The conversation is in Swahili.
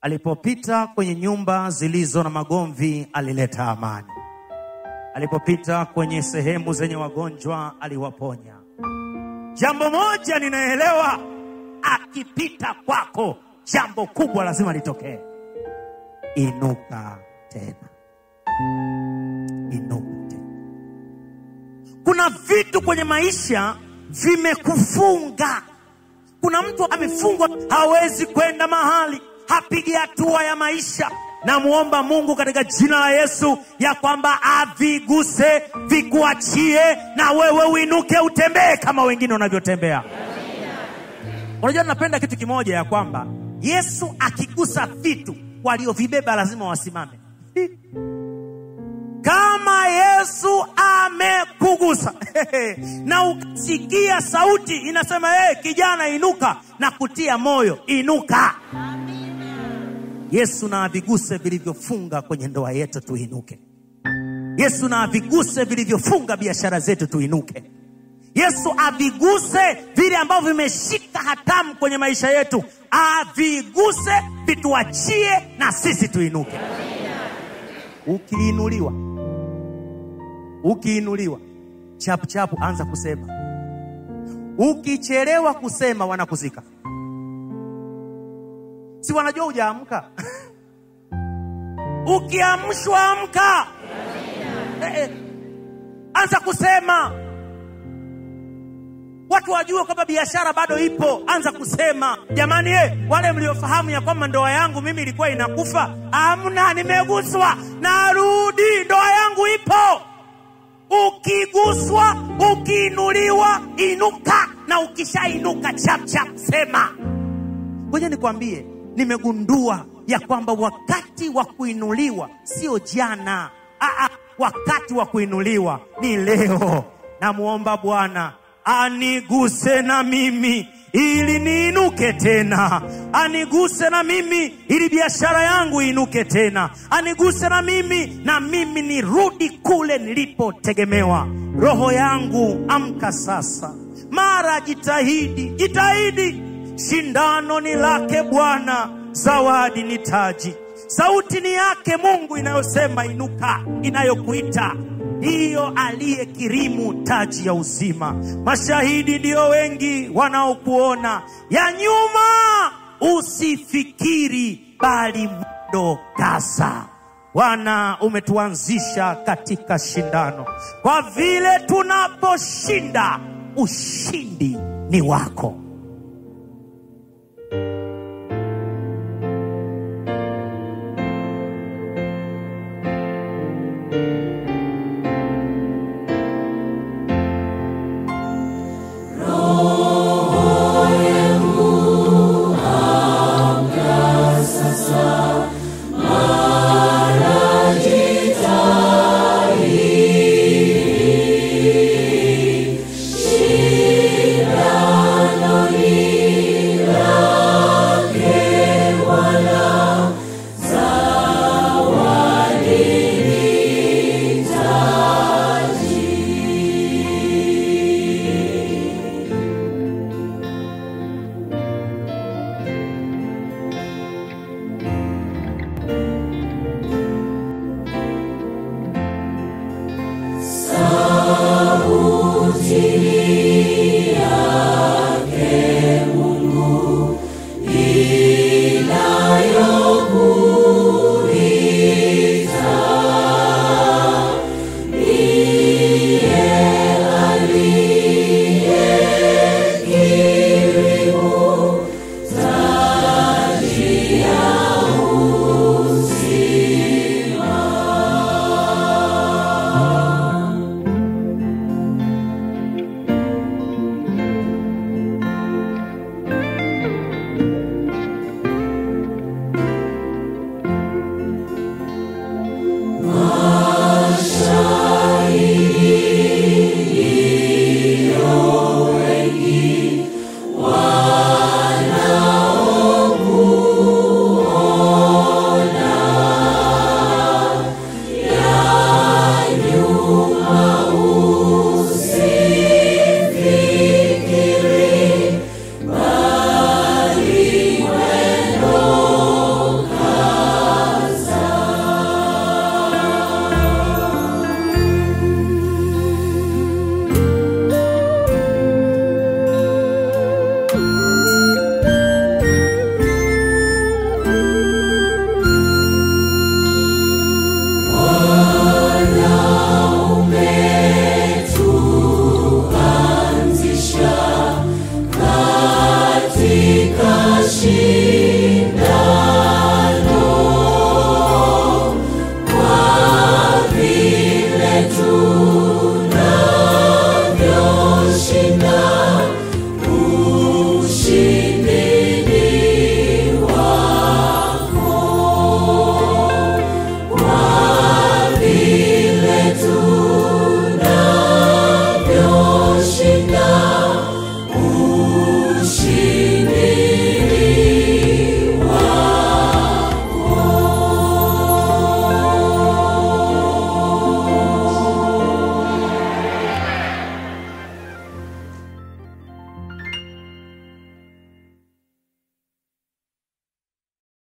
Alipopita kwenye nyumba zilizo na magomvi, alileta amani. Alipopita kwenye sehemu zenye wagonjwa, aliwaponya. Jambo moja ninaelewa, akipita kwako, jambo kubwa lazima litokee. Inuka tena, inuka tena. Kuna vitu kwenye maisha vimekufunga. Kuna mtu amefungwa, hawezi kwenda mahali, hapigi hatua ya maisha. Namwomba Mungu katika jina la Yesu ya kwamba aviguse, vikuachie, na wewe uinuke, utembee kama wengine wanavyotembea. Unajua, napenda kitu kimoja ya kwamba Yesu akigusa vitu, waliovibeba lazima wasimame. Kama Yesu amekugusa na ukasikia sauti inasema hey, kijana inuka, na kutia moyo inuka. Yesu na aviguse vilivyofunga kwenye ndoa yetu, tuinuke. Yesu na aviguse vilivyofunga biashara zetu, tuinuke. Yesu aviguse vile ambavyo vimeshika hatamu kwenye maisha yetu, aviguse vituachie, na sisi tuinuke. Ukiinuliwa, ukiinuliwa chapu chapu, anza kusema. Ukichelewa kusema, wanakuzika. Si wanajua hujaamka? Ukiamshwa amka, eh, eh, anza kusema, watu wajue kwamba biashara bado ipo. Anza kusema jamani, eh, wale mliofahamu ya kwamba ndoa yangu mimi ilikuwa inakufa, amna, nimeguswa, narudi, ndoa yangu ipo. Ukiguswa, ukiinuliwa, inuka, na ukishainuka chapchap sema. Ngoja nikwambie, nimegundua ya kwamba wakati wa kuinuliwa sio jana. Aa, wakati wa kuinuliwa ni leo. Namwomba Bwana aniguse na mimi ili niinuke tena, aniguse na mimi ili biashara yangu iinuke tena, aniguse na mimi na mimi nirudi kule nilipotegemewa. Roho yangu amka sasa, mara jitahidi, jitahidi Shindano ni lake Bwana, zawadi ni taji. Sauti ni yake Mungu inayosema inuka, inayokuita ndiyo aliyekirimu taji ya uzima. Mashahidi ndiyo wengi wanaokuona, ya nyuma usifikiri, bali mwendo kaza. Bwana, umetuanzisha katika shindano, kwa vile tunaposhinda, ushindi ni wako.